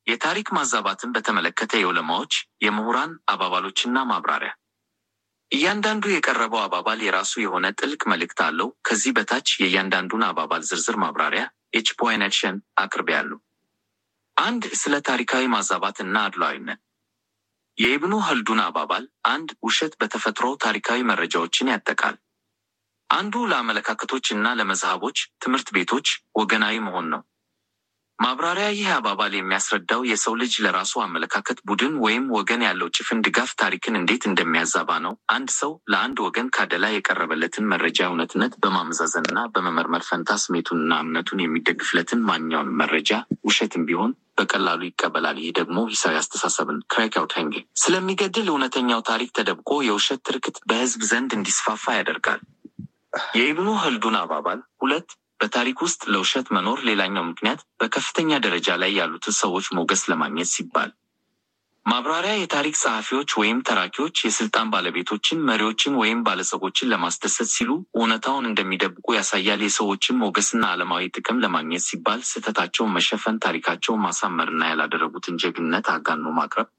የታሪክ ማዛባትን በተመለከተ የዑለማዎች የምሁራን አባባሎችና ማብራሪያ። እያንዳንዱ የቀረበው አባባል የራሱ የሆነ ጥልቅ መልእክት አለው። ከዚህ በታች የእያንዳንዱን አባባል ዝርዝር ማብራሪያ ኤችፖይነሽን አቅርቤያለሁ። አንድ ስለ ታሪካዊ ማዛባት እና አድሏዊነት የኢብኑ ኸልዱን አባባል አንድ ውሸት በተፈጥሮ ታሪካዊ መረጃዎችን ያጠቃል። አንዱ ለአመለካከቶች እና ለመዝሃቦች ትምህርት ቤቶች ወገናዊ መሆን ነው። ማብራሪያ ይህ አባባል የሚያስረዳው የሰው ልጅ ለራሱ አመለካከት ቡድን ወይም ወገን ያለው ጭፍን ድጋፍ ታሪክን እንዴት እንደሚያዛባ ነው። አንድ ሰው ለአንድ ወገን ካደላ የቀረበለትን መረጃ እውነትነት በማመዛዘንና በመመርመር ፈንታ ስሜቱንና እምነቱን የሚደግፍለትን ማንኛውንም መረጃ ውሸትም ቢሆን በቀላሉ ይቀበላል። ይህ ደግሞ ሂሳዊ አስተሳሰብን ክራይካውታንግ ስለሚገድል እውነተኛው ታሪክ ተደብቆ የውሸት ትርክት በሕዝብ ዘንድ እንዲስፋፋ ያደርጋል። የኢብኑ ኸልዱን አባባል ሁለት በታሪክ ውስጥ ለውሸት መኖር ሌላኛው ምክንያት በከፍተኛ ደረጃ ላይ ያሉትን ሰዎች ሞገስ ለማግኘት ሲባል። ማብራሪያ የታሪክ ጸሐፊዎች ወይም ተራኪዎች የስልጣን ባለቤቶችን፣ መሪዎችን ወይም ባለጸጎችን ለማስደሰት ሲሉ እውነታውን እንደሚደብቁ ያሳያል። የሰዎችን ሞገስና ዓለማዊ ጥቅም ለማግኘት ሲባል ስህተታቸውን መሸፈን፣ ታሪካቸውን ማሳመርና ያላደረጉትን ጀግንነት አጋኖ ማቅረብ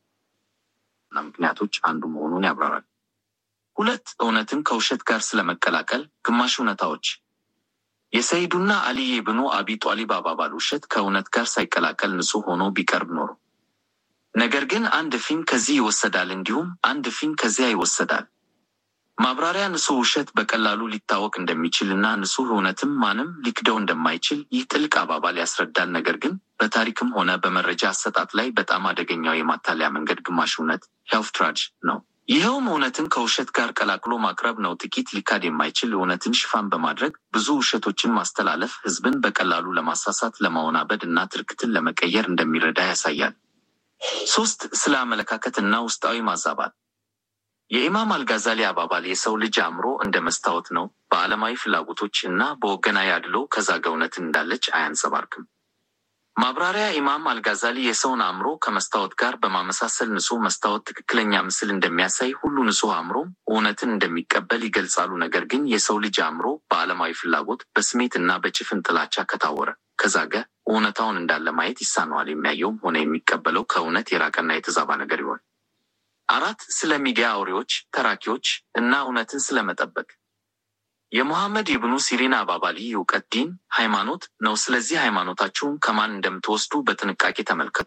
እና ምክንያቶች አንዱ መሆኑን ያብራራል። ሁለት እውነትን ከውሸት ጋር ስለመቀላቀል ግማሽ እውነታዎች የሰይዱና አሊ ኢብኑ አቢ ጧሊብ አባባል ውሸት ከእውነት ጋር ሳይቀላቀል ንጹሕ ሆኖ ቢቀርብ ኖሮ፣ ነገር ግን አንድ ፊን ከዚህ ይወሰዳል፣ እንዲሁም አንድ ፊን ከዚያ ይወሰዳል። ማብራሪያ ንጹሕ ውሸት በቀላሉ ሊታወቅ እንደሚችል እና ንጹሕ እውነትም ማንም ሊክደው እንደማይችል ይህ ጥልቅ አባባል ያስረዳል። ነገር ግን በታሪክም ሆነ በመረጃ አሰጣጥ ላይ በጣም አደገኛው የማታለያ መንገድ ግማሽ እውነት ሄልፍትራጅ ነው። ይኸውም እውነትን ከውሸት ጋር ቀላቅሎ ማቅረብ ነው። ጥቂት ሊካድ የማይችል እውነትን ሽፋን በማድረግ ብዙ ውሸቶችን ማስተላለፍ ሕዝብን በቀላሉ ለማሳሳት፣ ለማወናበድ እና ትርክትን ለመቀየር እንደሚረዳ ያሳያል። ሶስት ስለ አመለካከት እና ውስጣዊ ማዛባት የኢማም አልጋዛሊ አባባል የሰው ልጅ አእምሮ እንደ መስታወት ነው። በዓለማዊ ፍላጎቶች እና በወገናዊ አድሎ ከዛገ እውነትን እንዳለች አያንጸባርቅም። ማብራሪያ ኢማም አልጋዛሊ የሰውን አእምሮ ከመስታወት ጋር በማመሳሰል ንጹሕ መስታወት ትክክለኛ ምስል እንደሚያሳይ ሁሉ ንጹሕ አእምሮም እውነትን እንደሚቀበል ይገልጻሉ። ነገር ግን የሰው ልጅ አእምሮ በዓለማዊ ፍላጎት፣ በስሜት እና በጭፍን ጥላቻ ከታወረ ከዛገ እውነታውን እንዳለ ማየት ይሳነዋል። የሚያየውም ሆነ የሚቀበለው ከእውነት የራቀና የተዛባ ነገር ይሆን። አራት ስለ ሚዲያ አውሬዎች፣ ተራኪዎች እና እውነትን ስለመጠበቅ የሙሐመድ ኢብኑ ሲሪን አባባል ይህ እውቀት ዲን ሃይማኖት ነው። ስለዚህ ሃይማኖታችሁን ከማን እንደምትወስዱ በጥንቃቄ ተመልከቱ።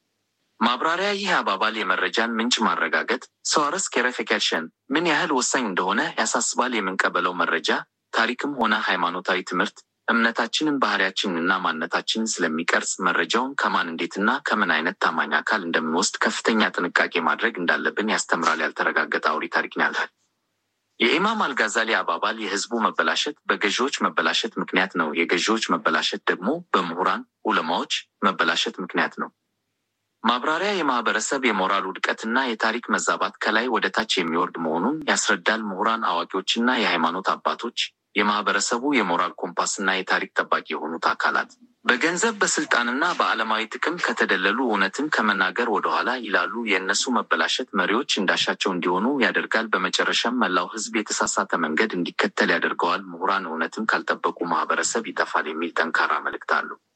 ማብራሪያ ይህ አባባል የመረጃን ምንጭ ማረጋገጥ ሰዋረስ ኬረፌኬሽን ምን ያህል ወሳኝ እንደሆነ ያሳስባል። የምንቀበለው መረጃ ታሪክም ሆነ ሃይማኖታዊ ትምህርት እምነታችንን፣ ባህሪያችንንና ማንነታችንን ስለሚቀርጽ መረጃውን ከማን እንዴትና ከምን አይነት ታማኝ አካል እንደምንወስድ ከፍተኛ ጥንቃቄ ማድረግ እንዳለብን ያስተምራል። ያልተረጋገጠ አውሪ ታሪክን ያልታል። የኢማም አልጋዛሊ አባባል የህዝቡ መበላሸት በገዢዎች መበላሸት ምክንያት ነው። የገዢዎች መበላሸት ደግሞ በምሁራን ዑለማዎች መበላሸት ምክንያት ነው። ማብራሪያ የማህበረሰብ የሞራል ውድቀትና የታሪክ መዛባት ከላይ ወደ ታች የሚወርድ መሆኑን ያስረዳል። ምሁራን፣ አዋቂዎችና የሃይማኖት አባቶች የማህበረሰቡ የሞራል ኮምፓስና የታሪክ ጠባቂ የሆኑት አካላት በገንዘብ በስልጣንና በዓለማዊ ጥቅም ከተደለሉ እውነትን ከመናገር ወደኋላ ይላሉ። የእነሱ መበላሸት መሪዎች እንዳሻቸው እንዲሆኑ ያደርጋል። በመጨረሻም መላው ህዝብ የተሳሳተ መንገድ እንዲከተል ያደርገዋል። ምሁራን እውነትን ካልጠበቁ ማህበረሰብ ይጠፋል የሚል ጠንካራ መልእክት አሉ።